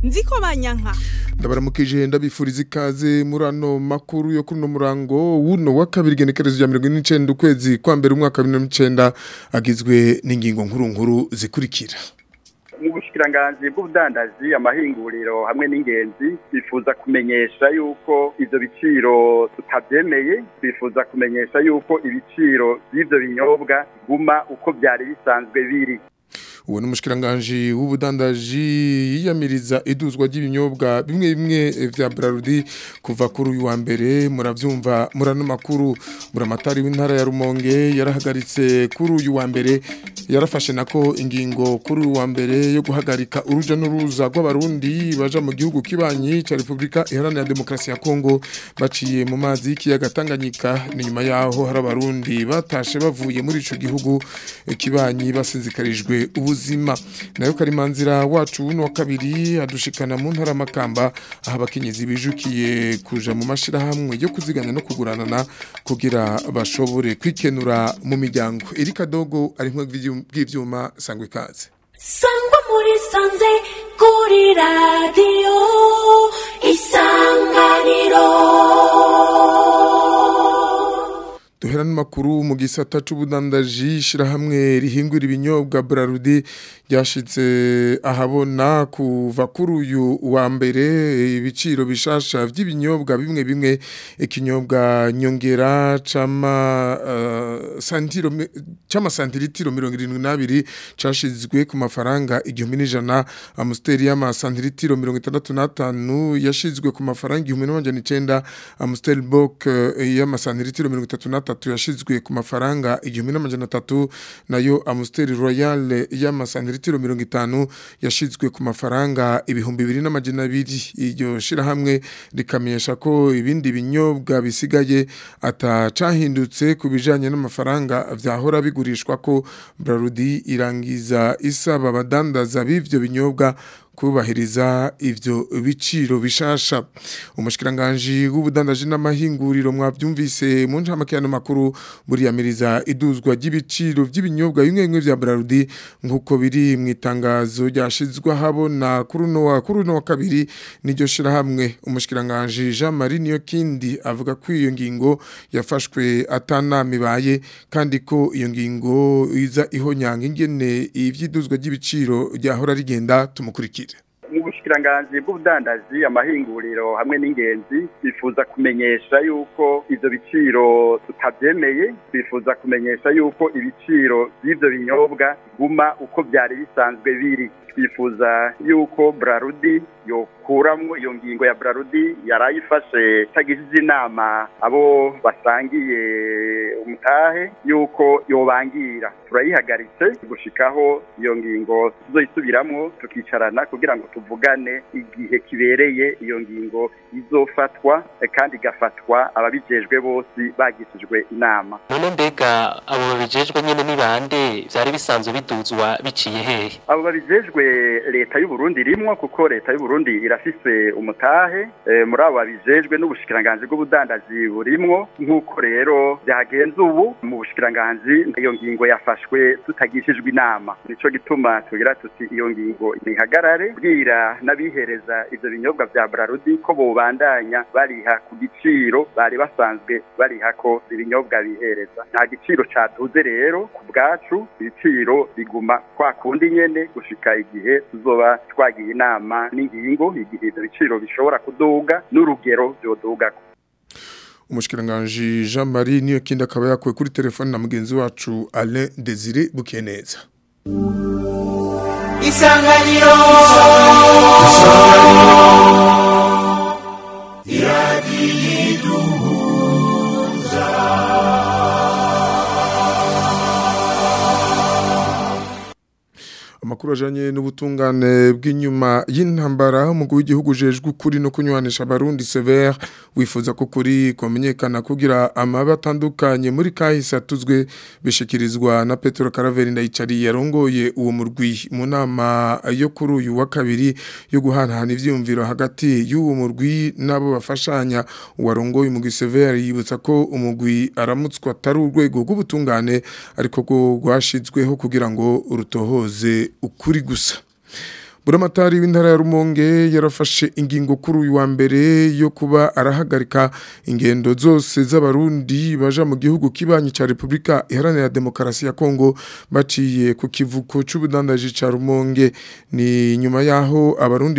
nziko banyanka ndabaramukije ndabifuriza ikaze muri ano makuru yo kuri uno murango wuno wa kabiri genekerezo rya mirongo ine n'icenda ukwezi kwa mbere umwaka wa bibiri na n'icenda agizwe n'ingingo nkuru nkuru zikurikira mu bushikiranganji bw'ubudandaji amahinguriro hamwe n'ingenzi bifuza kumenyesha yuko ivyo biciro tutavyemeye bifuza kumenyesha yuko ibiciro vy'ivyo binyobwa biguma uko vyari bisanzwe biri uwo ni umushikiranganji w'ubudandaji yiyamiriza iduzwa ry'ibinyobwa bimwe bimwe vya Brarudi kuva kuri uyu wa mbere muravyumva murano makuru muramatari w'intara ya Rumonge yarahagaritse kuri uyu wa mbere yarafashe nako ingingo kuri uyu wa mbere yo guhagarika uruja n'uruza rw'abarundi baja mu gihugu kibanyi ca Republika Iharanira Demokarasi ya Kongo baciye mu mazi y'ikiyaga Tanganyika ni nyuma yaho hari abarundi batashe bavuye muri ico gihugu kibanyi basinzikarijwe ubuzima nayo karimanzira wacu wuno wa kabiri adushikana mu ntara makamba aho abakenyezi bijukiye kuja mu mashirahamwe yo kuziganya no kuguranana kugira bashobore kwikenura mu miryango Erika Dogo ari nkwe bw'ivyuma sangwe kaze sangwa muri sanze kuri radio isanganiro duhera n'amakuru mu gisata c'ubudandaji shirahamwe rihingura ibinyobwa Brarudi ryashitse ahabona kuva kuri uyu wa mbere ibiciro bishasha vy'ibinyobwa bimwe bimwe ikinyobwa nyongera cama uh, santiro cama santilitiro 72 cashizwe ku mafaranga igihumbi n'ijana amusteri y'ama santilitiro 65 yashizwe ku mafaranga igihumbi n'amajana icenda amusteri bok y'ama santilitiro 33 atatu yashizwe ku mafaranga igihumbi n'amajana atatu nayo Amstel Royal y'amasantiritiro 50 yashizwe ku mafaranga ibihumbi bibiri n'amajana abiri iryo shirahamwe rikamenyesha ko ibindi binyobwa bisigaye atacahindutse ku bijanye n'amafaranga vyahora bigurishwa ko Brarudi irangiza isaba abadandaza b'ivyo binyobwa kubahiriza ivyo biciro bishasha umushikiranganje w'ubudandaji n'amahinguriro mwavyumvise mu ncamakiyano makuru buriyamiriza iduzwa ry'ibiciro vy'ibinyobwa bimwe bimwe vya Brarudi nkuko biri mu itangazo ryashizwe habona kuri no wa kuri no wa kabiri niryo shira hamwe umushikiranganje Jean Marie Niyokindi avuga ko iyo ngingo yafashwe atanama ibaye kandi ko iyo ngingo iza ihonyanga ingene ivyiduzwa ry'ibiciro ryahora rigenda tumukurikira mu bushikiranganji bw'ubudandaji amahinguriro hamwe n'ingenzi bifuza kumenyesha yuko ivyo biciro tutavyemeye bifuza kumenyesha yuko ibiciro vy'ivyo binyobwa biguma uko vyari bisanzwe biri twifuza yuko Brarudi yokuramwo iyo ngingo ya Brarudi yarayifashe tagishije inama abo basangiye umutahe yuko yobangira turayihagaritse gushikaho iyo ngingo tuzoyisubiramwo tukicarana kugira ngo tuvugane igihe kibereye iyo ngingo izofatwa kandi igafatwa ababijejwe bose bagishijwe inama none mbega abo babijejwe nyene ni bande vyari bisanzwe biduzwa biciye hehe abo babijejwe leta y'u Burundi rimwo kuko leta y'u Burundi irafise umutahe e, muri abo babijejwe n'ubushikiranganje bw'ubudandaji burimwo nk'uko rero byagenze ubu mu bushikiranganje iyo ngingo yafashwe tutagishijwe inama nico gituma tugira tuti iyo ngingo nihagarare bwira n'abihereza ivyo binyobwa vya Brarudi ko bobandanya bariha ku giciro bari basanzwe bariha ko ibinyobwa bihereza nta giciro caduze rero ku bwacu ibiciro biguma kwa kundi nyene gushika igihe tuzoba twagiye inama n'ingingo igihe ivyo biciro bishobora kuduga n'urugero vyodugako umushikiranganje Jean Marie niyo kindi akaba yakuwe kuri telefone na mugenzi wacu Alain Desire Bukeneza Isanganiro Iradiyiduhuza amakuru ajanye n'ubutungane bw'inyuma y'intambara umugwi w'igihugu jejwe ukuri no kunywanisha abarundi severe wifuza ko kuri kumenyekana kugira amabi atandukanye muri kahise atuzwe bishikirizwa na Petro Caraveri ndayicari yarongoye uwo murwi mu nama yo kuri uyu wa kabiri yo guhanahana ivyumviro hagati y'uwo murwi nabo bafashanya uwarongoye umugwi severe yibutsa ko umugwi aramutswa atari urwego rw'ubutungane ariko rwo rwashizweho kugira ngo urutohoze ukuri gusa buramatari w'intara ya Rumonge yarafashe ingingo kuri uyu wa mbere yo kuba arahagarika ingendo zose z'abarundi baja mu gihugu kibanyi ca Republika Iharanira Demokarasi ya Kongo baciye ku kivuko c'ubudandaji ca Rumonge ni nyuma yaho abarundi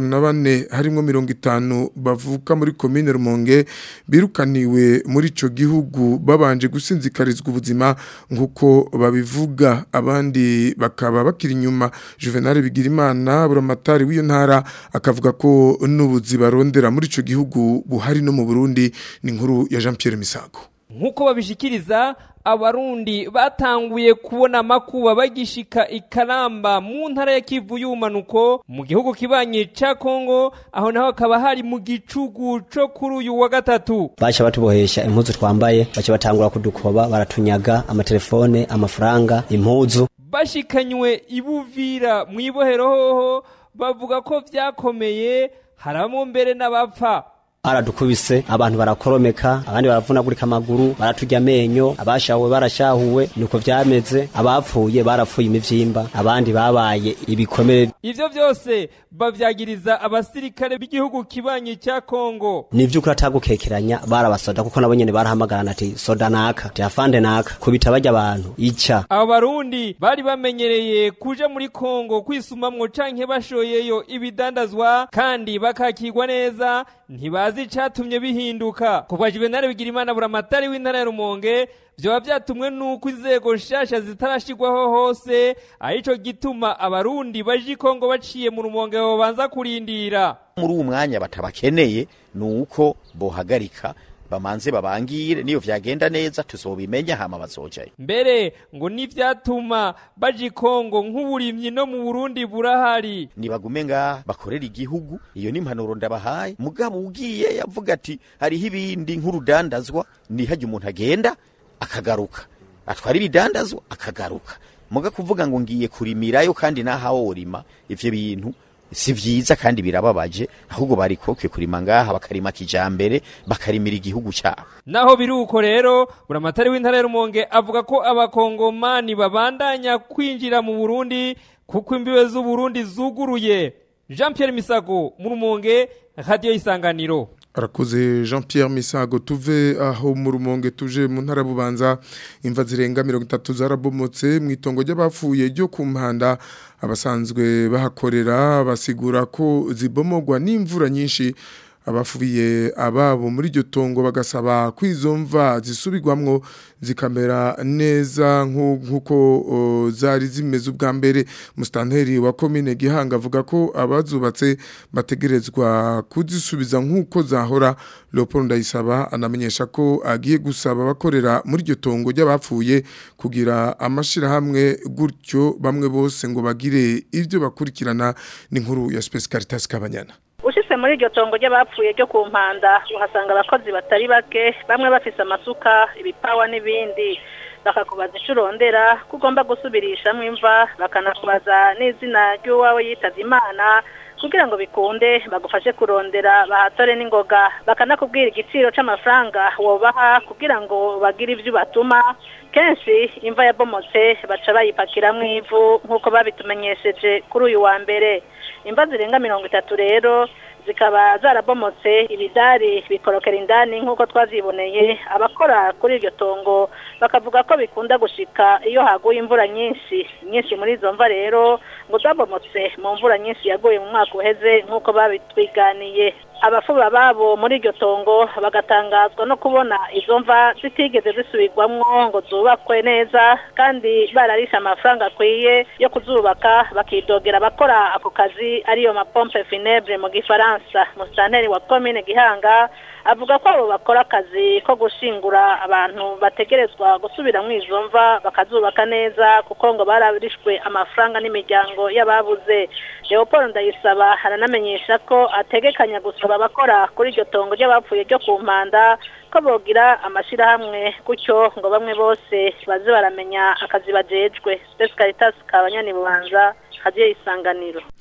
54 harimo 50 bavuka muri commune Rumonge birukaniwe muri ico gihugu babanje gusinzikarizwa ubuzima nkuko babivuga abandi bakaba bakiri inyuma Juvenal Bigirimana buramatari w'iyo ntara akavuga ko n'ubuzi barondera muri ico gihugu buhari no mu Burundi ni inkuru ya Jean Pierre Misago nk'uko babishikiriza abarundi batanguye kubona amakuba bagishika ikaramba mu ntara ya kivu y'ubumanuko mu gihugu kibanye ca kongo aho naho hakaba hari mu gicugu co kuri uyu wa gatatu baca batubohesha impuzu twambaye baca batangura kudukoba baratunyaga amatelefone amafaranga impuzu bashikanywe ibuvira mu ibohero hoho bavuga ko vyakomeye haramo mbere n'abapfa baradukubise abantu barakoromeka abandi baravunagurika amaguru baraturya amenyo abashahuwe barashahuwe nuko vyameze abapfuye barapfuye imivyimba abandi babaye ibikomere ivyo vyose bavyagiriza abasirikare b'igihugu kibanyi ca kongo ni vy'ukuri atagukekeranya barabasoda kuko nabo nyene barahamagarana ati soda naka tiafande naka kubita barya abantu ica abo barundi bari bamenyereye kuja muri kongo kwisumamwo canke bashoyeyo ibidandazwa kandi bakakirwa neza ntibazi icatumye bihinduka kubwa juvenali bigirimana buramatari w'intara ya rumonge vyoba vyatumwe nuko inzego nshasha zitarashirwaho hose arico gituma abarundi baje ikongo baciye mu rumonge bobanza kurindira muri uwo mwanya batabakeneye nuko bohagarika bamanze babangire niyo vyagenda neza tuzobimenya hama bazojayo mbere ngo n'ivyatuma baje ikongo nk'uburimyi no mu burundi burahari nibagume ngaha bakorera igihugu iyo ni impanuro ndabahaye mugabo ugiye yavuga ati hariho ibindi nk'urudandazwa nihajya umuntu agenda akagaruka atwara ibidandazwa akagaruka muga kuvuga ngo ngiye kurimirayo kandi nahawo urima ivyo bintu si vyiza kandi birababaje ahubwo barikoke kurima ngaha bakarima kijambere bakarimira igihugu cyabo naho biruko rero buramatari w'intara ya rumonge avuga ko abakongomani babandanya kwinjira mu burundi kuko imbibe z'uburundi zuguruye jean pierre misago mu rumonge radiyo y'isanganiro arakoze jean Pierre Misago tuve aho mu rumonge tuje mu ntara bubanza imva zirenga 30 zarabomotse mu itongo ry'abapfuye ryo ku mpanda abasanzwe bahakorera basigura ko zibomogwa n'imvura nyinshi abafubiye ababo muri iryo tongo bagasaba ko izo mva zisubirwamwo zikamera neza nk'uko zari zimeze ubwa mbere musitanteri wa komine gihanga avuga ko abazubatse bategerezwa kuzisubiza nk'uko zahora leopold ndayisaba anamenyesha ko agiye gusaba abakorera muri iryo tongo ry'abapfuye kugira amashyirahamwe gutyo bamwe bose ngo bagire ibyo bakurikirana n'inkuru ya Space Caritas Kabanyana ushitse muri iryo tongo ry'abapfuye ryo ku mpanda uhasanga abakozi batari bake bamwe bafise amasuka ibipawa n'ibindi bakakubaza ico urondera ko ugomba gusubirishamwo imva bakanakubaza n'izina ry'uwawe yitavye imana kugira ngo bikunde bagufashe kurondera bahatore n'ingoga bakanakubwira igiciro c'amafaranga wobaha kugira ngo bagire ivyo batuma kenshi imva yabomotse baca bayipakiramwo ivu nk'uko babitumenyesheje kuri uyu wa mbere imva zirenga mirongo itatu rero zikaba zarabomotse ibidari bikorokera indani nk'uko twaziboneye abakora kuri iryo tongo bakavuga ko bikunda gushika iyo haguye imvura nyinshi nyinshi muri izo mva rero ngo zabomotse mu mvura nyinshi yaguye mu mwaka uheze nk'uko babitwiganiye abafuba babo muri iryo tongo bagatangazwa no kubona izo mva zitigeze zisubirwamwo ngo zubakwe neza kandi bararisha amafaranga akwiye yo kuzubaka bakidogera abakora ako kazi ariyo mapompe funèbre mu gifaransa musitanteri wa komine gihanga avuga ko abo bakora akazi ko gushingura abantu bategerezwa gusubira mu izo mva bakazubaka neza kuko ngo bararishwe amafaranga n'imiryango y'ababuze leopold ndayisaba haranamenyesha ko ategekanya gusaba abakora kuri iryo tongo ry'abapfuye ryo ku mpanda ko bogira amashyirahamwe gutyo ngo bamwe bose baze baramenya akazi bajejwe spesi caritas kabanyani bubanza hagiye isanganiro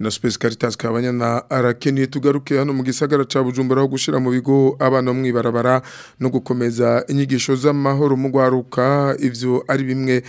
na Space Caritas kabanyana arakeniye tugaruke hano mu gisagara ca Bujumbura ho gushira mu bigo abana mwibarabara no gukomeza inyigisho z'amahoro mu gwaruka ivyo ari bimwe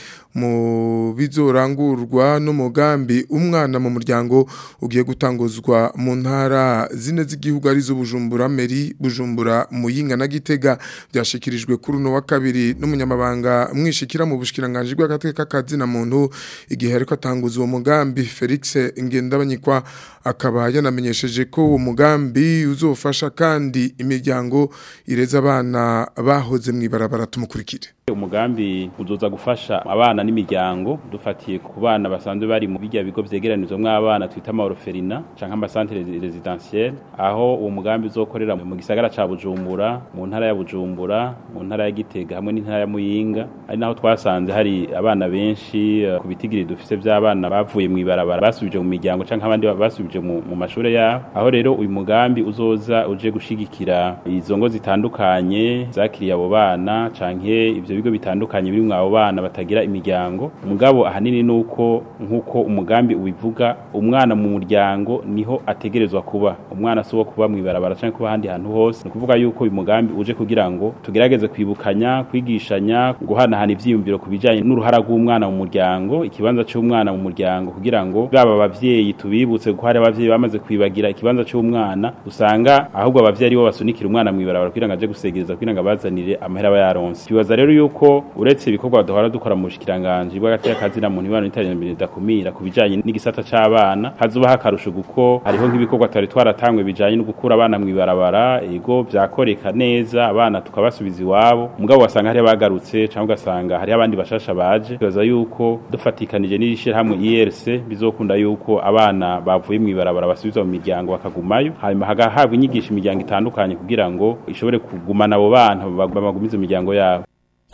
mu bizorangurwa n'umugambi umwana mu muryango ugiye gutanguzwa mu ntara zine z'igihugu arizo Bujumbura Meri Bujumbura Muyinga na Gitega byashikirijwe kuri uno wa kabiri n'umunyamabanga mwishikira mu bushikiranganje bw'agateka kazina muntu igihe ariko atanguza uwo mugambi Felix Ngendabanyikwa akaba yanamenyesheje ko uwo mugambi uzofasha kandi imiryango ireza abana bahoze mwibarabara tumukurikire umugambi uzoza gufasha abana n'imiryango dufatiye ku bana basanzwe bari mu bijya bigo vyegeranizwa mw'abana twita amaoroferina canke amasantere residentiel aho uwo mugambi uzokorera mu gisagara ca Bujumbura mu ntara ya Bujumbura mu ntara ya Gitega hamwe n'intara ya Muyinga ari naho twasanze hari abana benshi uh, ku bitigiri dufise vy'abana bavuye mw'ibarabara basubije mu miryango canke abandi basubije mu, mu mashure yabo aho rero uyu mugambi uzoza uje gushigikira izo ngo zitandukanye zakiriye abo bana canke ivyo bigo bitandukanye biri mwabo bana batagira imiryango mugabo ahanini nuko nkuko umugambi ubivuga umwana mu muryango niho ategerezwa kuba umwana si uwo kuba mwibarabara canke kuba ahandi hantu hose ni ukuvuga yuko uyu mugambi uje kugira ngo tugerageze kwibukanya kwigishanya guhanahana ivyiyumviro ku bijanye n'uruhara rw'umwana mu muryango ikibanza c'umwana mu muryango kugira ngo baba abavyeyi tubibutse ko hari abavyeyi bamaze kwibagira ikibanza c'umwana usanga ahubwo abavyeyi aribo basunikira umwana mwibarabara kugira ngo aje gusegereza kugira ngo abazanire amahera aba yaronse twibaza rero yuko uretse ibikorwa duhora dukora mu bushikiranganje bw'agateka kazina muntu ibana n'iterambere ridakumira ku bijanye n'igisata c'abana hazoba hakarusho kuko hariho nk'ibikorwa twari twaratangwe bijanye no gukura abana mwibarabara ego vyakoreka neza abana tukabasubiza iwabo mugabo wasanga hari bagarutse cyangwa ugasanga hari abandi bashasha baje twibaza yuko dufatikanije n'ishirahamwe IRC bizokunda yuko abana bavuye mwibarabara basubizwa mu miryango bakagumayo hanyuma hagahabwa inyigisho imiryango itandukanye kugira ngo ishobore kugumana abo bana babagumize mu miryango yabo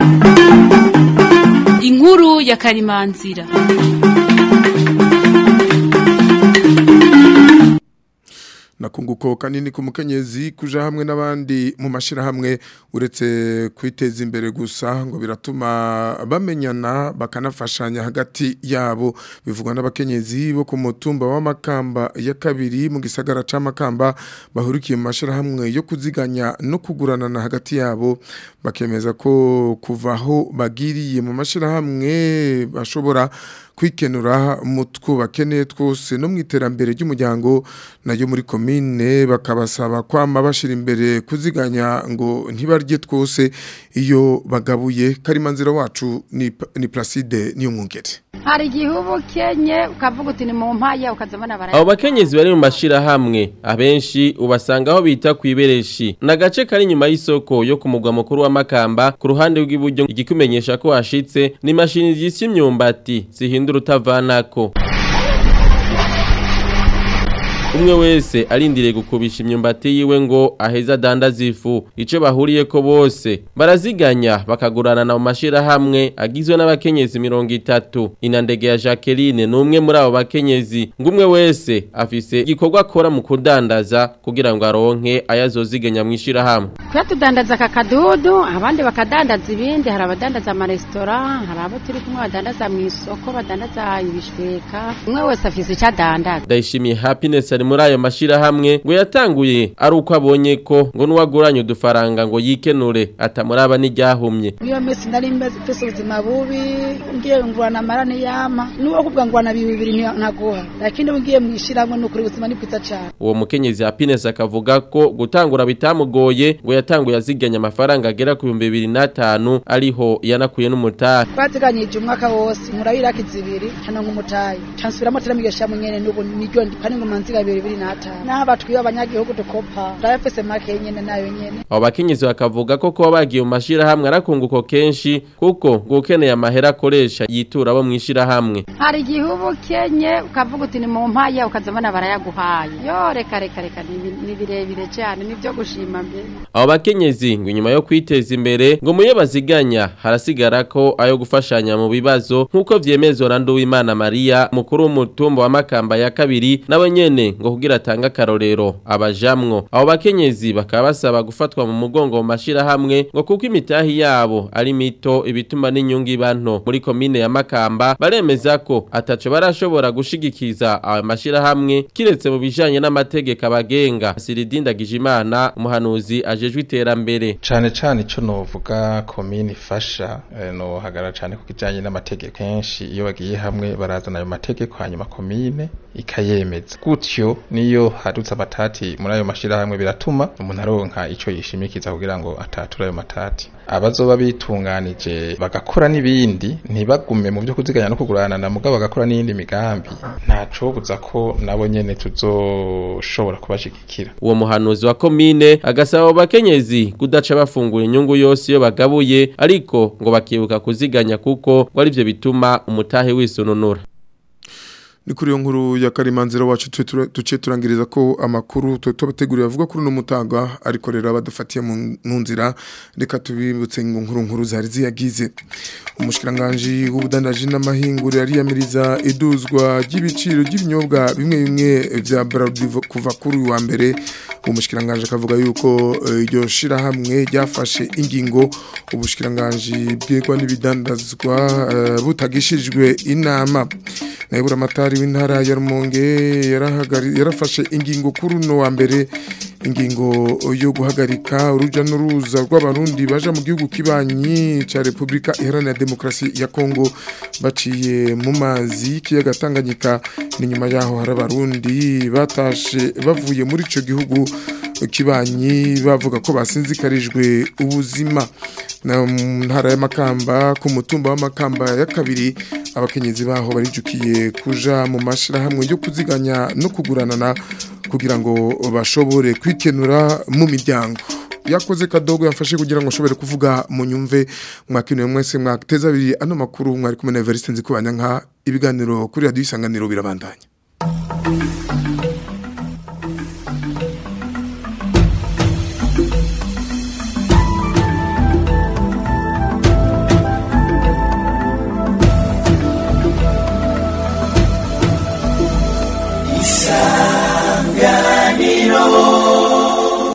inkuru ya karimanzira nakunguko kanini ku mukenyezi kuja hamwe n'abandi mu mashirahamwe uretse kwiteza imbere gusa ngo biratuma bamenyana bakanafashanya hagati yabo bivugwa n'abakenyezi bo ku mutumba w'amakamba ya kabiri mu gisagara c'amakamba bahurikiye mu mashirahamwe yo kuziganya no kuguranana hagati yabo bakemeza ko kuvaho bagiriye mu mashirahamwe bashobora kwikenura mu twubakeneye twose no mu iterambere ry'umuryango nayo muri komine bakabasaba kwama bashira imbere kuziganya ngo ntibarye twose iyo bagabuye karimanzira wacu ni, ni Placide niyo mwungere hari igihe uba ukenye ukavuga uti ni mu mpaya ukazabona baraya abo bakenyezi bari mu mashirahamwe abenshi ubasanga aho bita ku ibereshi ni agace kari inyuma y'isoko yo ku mugwa mukuru wa makamba ku ruhande rw'iburyo igikumenyesha ko hashitse ni imashini zisya imyumbati zihindura utavanako umwe wese arindiriye gukubisha imyumbati yiwe ngo aheza adandaza ifu icyo bahuriye ko bose baraziganya bakagurana mu mashirahamwe agizwe n'abakenyezi mirongo itatu inandege ya Jacqueline ni umwe muri abo bakenyezi ngo umwe wese afise igikorwa akora mu kudandaza kugira ngo aronke ayazoziganya mu ishirahamwe twe tudandaza aka kadudu abandi bakadandaza ibindi hari abadandaza amaresitora hari abo turi kumwe badandaza mu isoko badandaza ibishweka umwe wese afise icyo adandaza ndayishimiye happiness ari muri ayo mashirahamwe ngo yatanguye ari uko abonye ko ngo nuwaguranye udufaranga ngo yikenure atamuraba n'iryahumye iyo minsi nari meze mfise ubuzima bubi ngiye ngurana amara niyama nuwo kuvuga ngurana bibiri ntaguha lakini ugiye mu ishiramwe nukuri ubuzima ni bwiza cyane uwo mukenyezi happiness akavuga ko gutangura bitamugoye ngo yatanguye aziganya amafaranga agera ku bihumbi bibiri n'atanu ariho yanakuye n'umutahe twaziganyije umwaka wose murabiraka izibiri hano nk'umutahe cansubiramo teramigesha munyene n'ubu niryo kandi ngo manziga bibiri bibiri n'atanu naho batwiye abanyagihugu dukopa ndabafise make nyene nayo nyene abo bakenyezi bakavuga ko kuba bagiye mu mashirahamwe arakunguko kenshi kuko ngo ukeneye amahera akoresha yitura abo mu ishirahamwe hari igihe uba ukenye ukavuga uti ni mu mpaya ukazabona barayaguhaye yo reka reka reka ni birebire cyane nibyo gushima mbere abo bakenyezi ngo inyuma yo kwiteza imbere ngo muyo baziganya harasigara ko ayo gufashanya mu bibazo nk'uko vyemezwa na Nduwimana Maria mukuru w'umutumba wa Makamba ya kabiri nawe nyene ngo kugira atanga akarorero abajamwo abo bakenyezi bakaba basaba gufatwa mu mugongo mu mashirahamwe ngo kuko imitahi yabo ari mito ibituma n'inyungu iba nto muri komine ya Makamba baremeza ko ataco barashobora gushigikiza aya mashirahamwe kiretse mu bijanye n'amategeko abagenga Siridinda Gijimana umuhanuzi ajejwe iterambere cane cane ico novuga komine ifasha eh, no hagara cane ku kijanye n'amategeko kenshi iyo bagiye hamwe barazana ayo mategeko hanyuma komine ikayemeza gutyo niyo hadutse amatati muri ayo mashirahamwe biratuma umuntu aronka ico yishimikiza kugira ngo atature ayo matati abazoba bitunganije bagakora n'ibindi ntibagume mu byo kuziganya no kugurana na mugabo bagakora n'iyindi migambi ntacobuza ko nabo nyene tuzoshobora kubashigikira uwo muhanuzi wa komine agasaba abo bakenyezi kudaca bafungura inyungu yose iyo bagabuye ariko ngo bakibuka kuziganya kuko ngo arivyo bituma umutahe wisununura ni kuri iyo nkuru ya karimanzira wacu tuce turangiriza ko amakuru tubateguriye avuga kuri uno mutaga ariko rero abadufatiye mu nzira reka tubibutse ngo nkuru nkuru zari ziyagize umushikiranganji w'ubudandaji n'amahinguriro ariyamiriza iduzwa ry'ibiciro by'ibinyobwa bimwe bimwe vya Bralirwa kuva kuri uyu wa mbere umushikiranganji akavuga yuko iryo shirahamwe ryafashe ingingo ubushikiranganji bwegwa n'ibidandazwa butagishijwe inama nayibura amatari w'intara ya Rumonge yarafashe ingingo kuri uno wa mbere ingingo yo guhagarika uruja n'uruza rw'abarundi baja mu gihugu kibanyi ca Republika Iharanira Demokarasi ya Kongo baciye mu mazi y'ikiyaga Tanganyika ni nyuma yaho hari abarundi batashe bavuye muri ico gihugu kibanyi bavuga ko basinzikarijwe ubuzima na ntara y'amakamba ku mutumba w'amakamba ya kabiri abakenyezi baho barijukiye kuja mu mashirahamwe yo kuziganya no kuguranana kugira ngo bashobore kwikenura mu miryango yakoze kadogo yafashe kugira ngo ashobore kuvuga mu nyumve mwakinuye mwese mwateza abiri ano makuru mwari kumwe na Evariste nzikubanya nka ibiganiro kuri radio isanganiro birabandanya